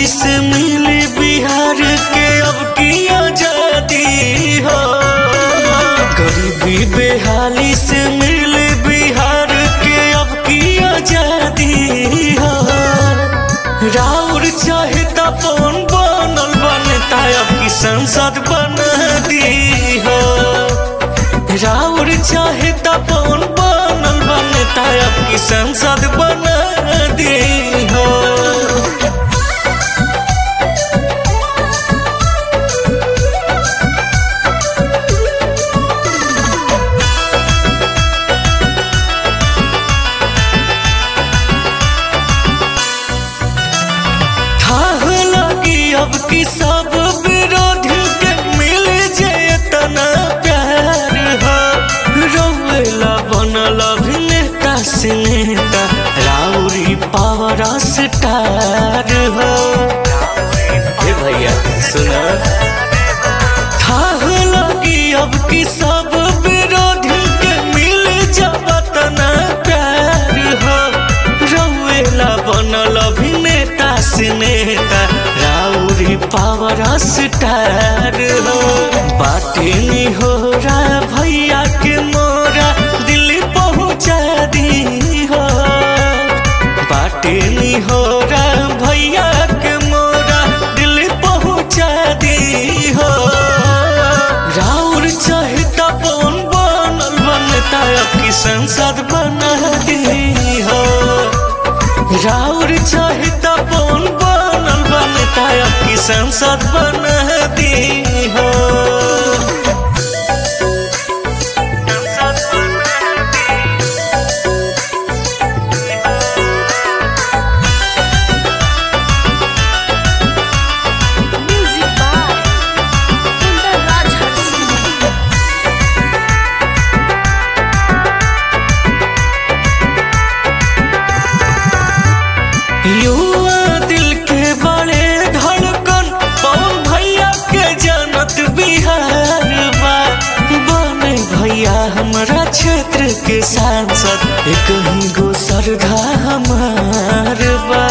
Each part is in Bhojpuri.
बेहाली से मिली बिहार के अब की आजादी हो गरीबी बेहाली से मिली बिहार के अब की आजादी हो राउर चाहे तपन बनल बनता अब की संसद बन दी हो राउर चाहे तपन बनल बनता अब की संसद बन दी हो थाह लगी अब की सब विरोधी के मिल जे तना प्यार हो रोवेला बनल अभिनेता सिनेता राउरी पावर स्टार हो हे भैया सुना थाह लगी अब की सब विरोधी के मिल जब तना प्यार हो रौवेला बनल अभिनेता सिनेता राउरी पावर स्टार हो बाटे हो रा भैया के मोरा दिल्ली पहुँचा दी हो बाटे हो रा भैया के मोरा दिल्ली पहुँचा दी हो राउर चाहता पवन बनल बनता अब की संसद बना दी हो राउर चाहता पवन बनल बनता अब की संसद बना दी हो Music by Inder Raj Harsini. युवा दिल के बड़े धड़कन पवन भैया के जनत बिहार बा बने भैया हमारा क्षेत्र के सांसद एक ही गो सरधा हमार बा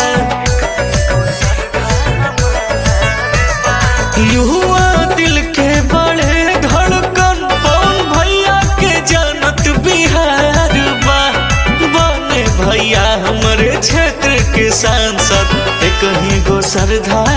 युवा दिल के बड़े धड़कन पवन भैया के जनत बिहार बा बने भैया हमारे क्षेत्र के सांसद एक ही गो सरधा